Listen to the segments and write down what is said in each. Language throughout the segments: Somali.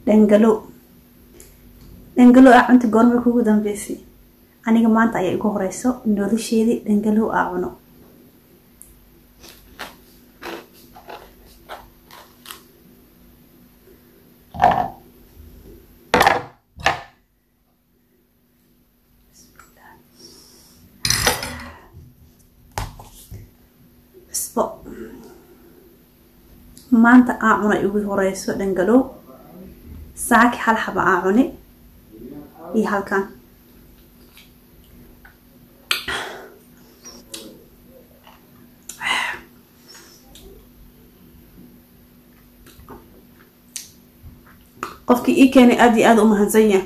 dhangalow dhangalow aa cunta goormay kugu dambeysay aniga maanta ayaa igu horeyso nolosheedii dhangalow aa cuno cusbo maanta aa cuna igu horeyso dhangalow saaki hal xaba aa cuni iyo halkan qofkii ii keenay aada iyo aada u mahadsan yahay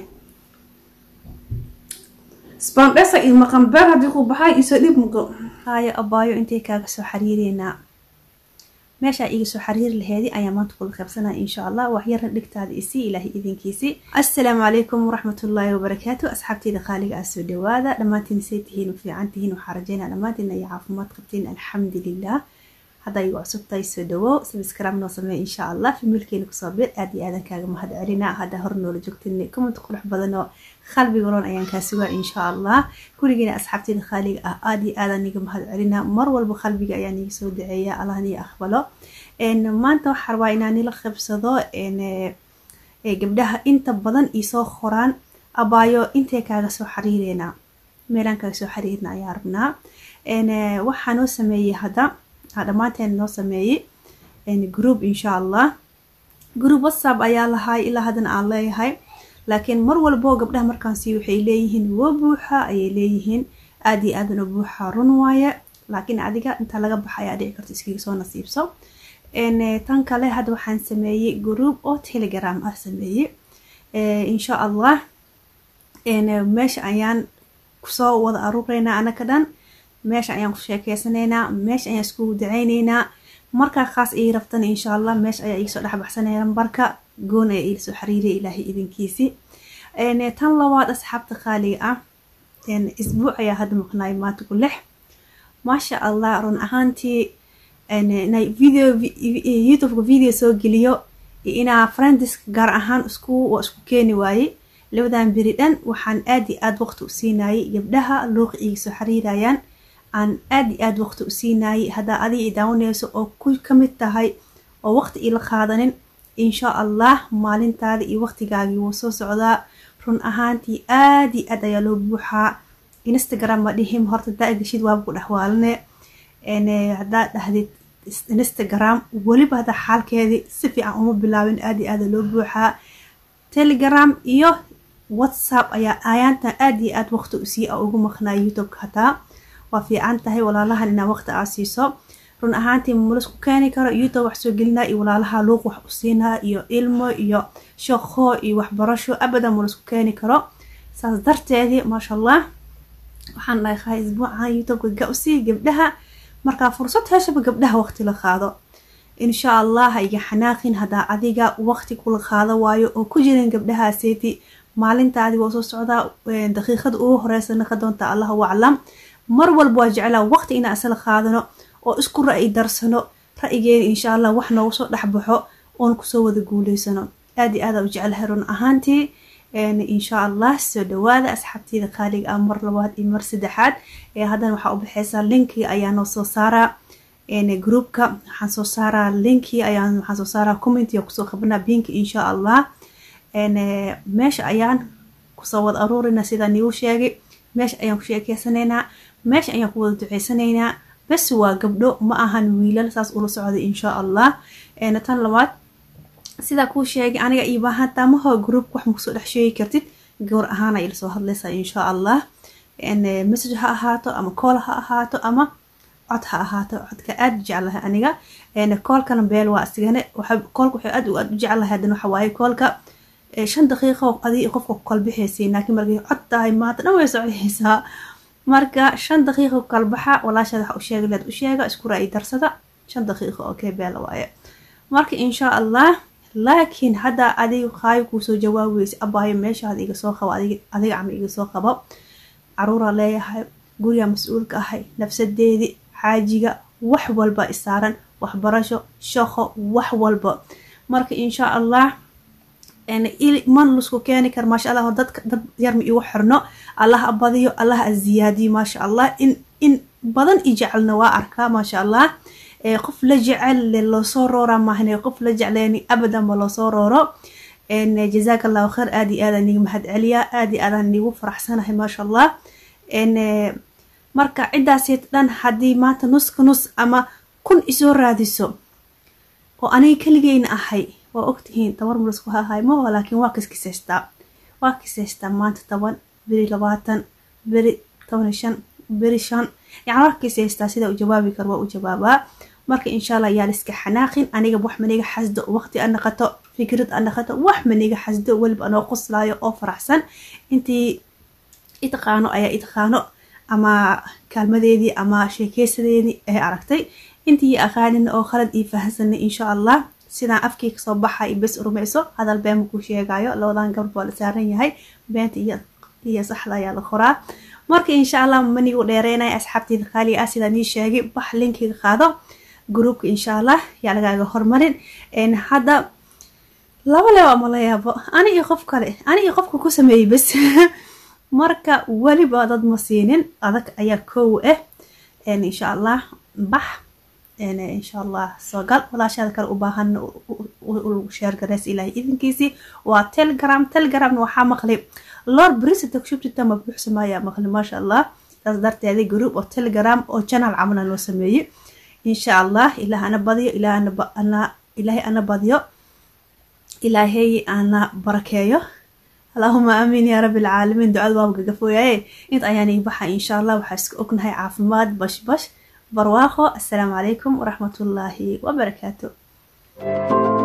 spandesa iyo maqanbeer haddii ku baxay isoo dhib mugo haayo abaayo intay kaaga soo xariireynaa meeshaa iga soo xariiri laheedi ayaa maanta kula qaybsanaya insha allah waxyara dhigtaada isii ilaahay idinkiisii assalaamu calaykum waraxmatullaahi wabarakaatu asxaabteyda qaaliga ah soo dhawaada dhammaantiin say tihiin u fiican tihiin waxaa rajeynaa dhammaantiin ay caafimaad qabtiin alxamdulilah haddaa igu cusubtahay soo dhawow sabscribe noo sameey insha allah familkeena kusoo bir aad iyo aadan kaaga mahad celina haddaa hor noola joogtin comment qurux badan oo qalbiga roon ayaan kaa sugaa insha allah kurigeena asxaabteeda khaaliga ah aada iyo aadan niga mahad celina mar walba qalbiga ayaa niga soo daceeya allah nii aqbalo maanta waxaa rabaa inaan nila qabsado gabdhaha inta badan isoo qoraan abaayo intay kaaga soo xariireynaa meelaan kaaga soo xariirna ayaa rabnaa waxaa noo sameeyey hadda dhammaanteen noo sameeyey group insha allah group whatsapp ayaa lahay ilaa haddana aan leeyahay laakiin mar walbo gabdhaha markaansi waxay leeyihiin wo buuxa ayay leeyihiin aada iyo aadan u buuxa run waaye laakiin adiga intaa laga baxa ayaa dhici karto iskaga soo nasiibso tan kale hadda waxaan sameeyey group oo telegram ah sameeyey insha allah meesha ayaan kusoo wada aruureynaa anaka dhan meesha ayaan ku sheekeysanaynaa meesha ayaan iskugu daceyneynaa markaa khaas ii rabtana insha allah meesha ayaa igasoo dhexbaxsanaya lambarka goon ayaa iila soo xiriiraya ilaahay idinkiisi tan labaad asxaabta qaaliga ah isbuuc ayaa hadda maqnaay maanta ku lix maasha allah run ahaantii video youtubeka video soo geliyo inaa friendiska gaar ahaan isku waa isku keeni waayey labadan beri dhan waxaan aada iyo aada waqti u siinayay gabdhaha luuqa iga soo xiriirayaan aan aada iyo aada waqti u siinayay haddaa adiga i daawaneyso oo ku kamid tahay oo waqti ila qaadanin insha allah maalintaada iyo waqtigaagii wuu soo socdaa run ahaantii aada iyo aad ayaa loo buuxaa instagram ma dhihim horta hadaa gashid waaba ku dhexwaalane haddaa dhahdid instagram weliba haddaa xaalkeedii si fiican uma bilaabin aada iyo aada loo buuxaa telegram iyo whatsapp ayaa ayaantan aada iyo aada waqti usii a ugu maqnaa youtubeka hataa waa fiican tahay walaalahan inaa waqti aa siiso run ahaantii mulasku keeni karo youtube wax soo gelinaa iyo walaalaha luuq wax u siinaa iyo ilmo iyo shaqo iyo waxbarasho abadan mulasku keeni karo saas darteedii maasha allah waxaan dhahay isbuucan youtubeka ga usii gabdhaha markaa fursad heshaba gabdhaha waqti la qaado insha allah iga xanaaqin haddaa adiga waqti kula qaado waayo oo ku jirin gabdhahaaseeti maalintaadi waa soo socdaa daqiiqada ugu horeysa naqa doonta allahu aclam mar walba waa jeclaa waqti inaan isla qaadano oo isku ra-i darsano ra-igeena insha allah wax noogu soo dhexbaxo oon kusoo wada guuleysano aada iyo aada u jeclahay run ahaantii insha allah soo dhawaada asxaabteyda qaaliga ah mar labaad iyo mar saddexaad haddana waxaa u baxeysaa linkii ayaa noo soo saaraa groupka waxaan soo saaraa linkii ayaan waxaan soo saaraa commentiga kusoo qabanaa binki insha allah meesha ayaan kusoo wada aruurina sidaan iigu sheegay meesha ayaan ku sheekeysanaynaa meesha ayaan ku wada duceysanaynaa bas waa gabdho ma ahan wiilal saas ula socday insha allah tan labaad sidaa kuu sheegay aniga io baahan taamaho groupka wax makusoo dhex sheegi kartid gawar ahaana ila soo hadlaysaa insha allah message ha ahaato ama kool ha ahaato ama cod ha ahaato codka aada u jeclahay aniga koolkana beel waa isigane koolka waxay aad aad u jeclahay haddana waxa waaye koolka shan daqiiqo adi qofka ku kala bixaysiin laakiin markay cod tahay maanta dhan way soceysaa marka shan daqiiqo ku kala baxa walaashaad waxa u sheega leed u sheega isku ra-i darsada shan daqiiqo oo kee beela waaye marka insha allah laakiin haddaa adiga qaayo kuusoo jawaabeysa abaayo meeshaada iga soo qabo adiga cama iga soo qabo caruuraa leeyahay guriga mas-uulka ahay nafsadeedii xaajiga wax walba isaaran waxbarasho shaqo wax walba marka insha allah man lusku keeni karo maasha allah dadka dad yar ma igu xirno allah abadiyo allah aziyaadiyo maasha allah in in badan i jecelna waa arkaa maasha allah qof la jecel loosoo roora maahne qof la jecleeni abadan ma loosoo rooro jazaaka allahu khayr aada iyo aadaan niga mahad celiyaa aada iyo aadaan nigu faraxsanahay maasha allah marka ciddaasi dhan haddii maanta nuska nus ama kun isoo raadiso oo aniga keligeyna ahay waa ogtihiin tabar mulusku hahay maho laakiin waa kiskisaystaa waa kisaystaa maanta toban beri labaatan beri toban shan beri shan yani waa kisaystaa sida u jawaabi karo waa u jawaabaa marka insha allah yaa liska xanaaqin aniga wax maniga xasdo waqti a naqato fikrad a naqato wax maniga xasdo weliba anoo qoslaayo oo faraxsan intii itaqaano ayaa itaqaano ama kaalmadeedii ama sheekeysadeedii ay aragtay intii aqaanina oo khalad ii fahansanay insha allah sidaan afkii kasoo baxay bes rumayso hadal been makuu sheegayo labadan gabdh baa la saaran yahay beenta iyo saxda ayaa la qoraa marka insha allah manigu dheereynaya asxaabteyda qaaliga ah sidaan ii sheegay bax linkiga qaado groupka insha allah yaa lagaaga hormarin hadda laba le waa mala yaabo ani iyo qof kale ani iyo qofka ku sameeyey bes marka weliba dad ma siinin adag ayaa koow ah insha allah bax insha allah soo gal walaashaada kale u baahan sheergareys ilaahay idinkiisii waa telegram telegramna waxaa maqlay lord brisita kushubtita ma buuxsamaayaa maqlay maasha allah saas darteeda group oo telegram oo channel camala loo sameeyey insha allah ilaah ana badiyo ilaahay ana badiyo ilaahay ana barakeeyo allahuma aamiin yaa rabbi alcaalamiin ducada waaba gagafooyaye int ayaan ii baxa insha allah waxaa iska ognahay caafimaad bash bash barwaaqo assalaamu calaykum waraxmatullaahi wabarakaatu